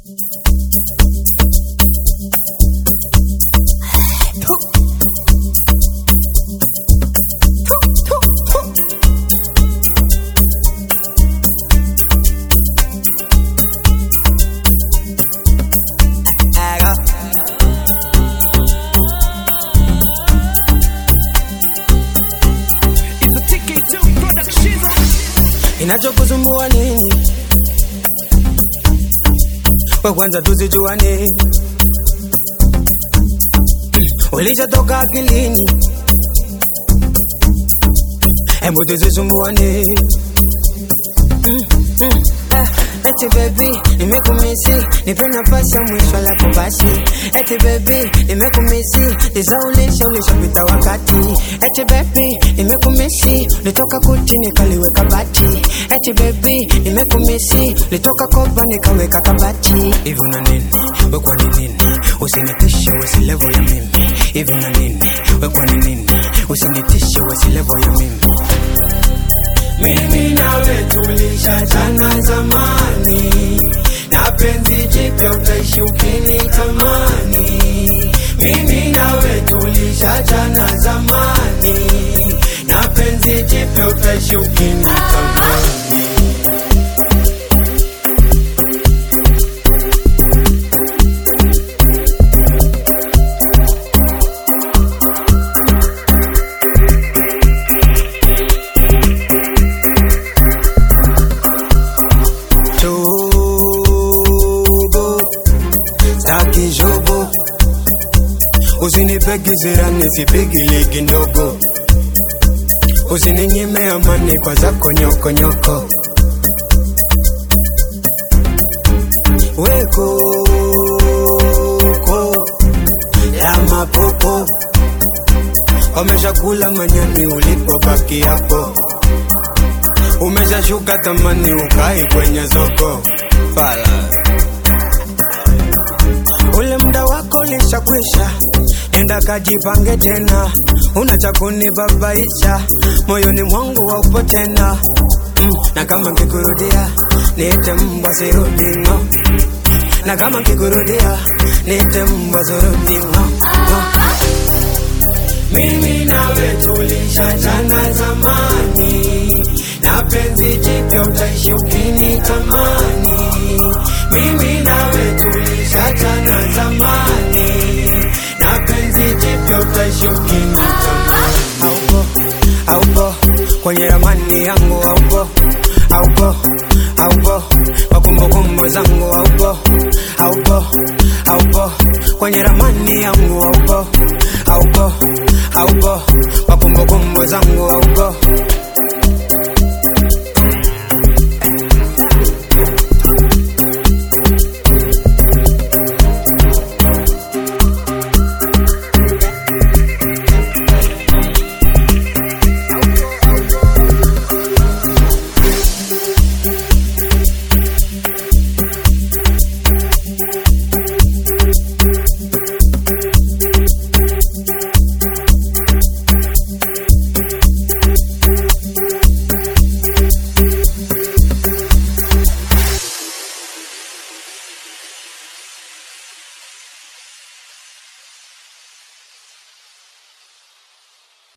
Inachokusumbua nini? We kwanza tuzijuane, ulishatoka akilini, hebu tuzisumbuane. Eti baby, nimekumisi, nipe nafasi ya mwisho la kubasi. Eti baby, nimekumisi, nizaulisha ulishapita wakati. Eti baby, nimekumisi, nitoka kuti nikaliweka bati. Eti baby, nimekumisi, nitoka kopa nikaweka kabati. Hivi una nini? We kwani nini? Usinitishe wesi level ya mimi. Hivi una nini? We kwani nini? Usinitishe wesi level ya mimi. Mimi nawe tulishachana zamani, na penzi jipya utaishi ukinitamani. Mimi nawe tulishachana zamani, na penzi jipya utaishi ukinitamani. Tobo, staki jobo, usinipeke sera nisipigi ligi ndogo, usininyime amani kwa zako nyoko nyoko. Weko ko ya mapopo wameshakula manyani ulipobaki hapo, umeshashuka tamani ukai kwenye soko Fala. Ule muda wako ulishakwisha, nenda kajipange tena, una cha kunibabaisha moyoni mwangu haupo tena mm, na kama nkikurudia niite mbwa sirudi no, na kama nkikurudia niite mbwa sirudi no, no. Mimi nawe tulishachana zamani, na penzi jipya utaishi ukinitamani. Mimi nawe tulishachana zamani, na penzi jipya utaishi ukinitamani. Haupo, haupo kwenye ramani yangu, haupo, haupo, haupo kwa kumbukumbu zangu, haupo, haupo, haupo kwenye ramani yangu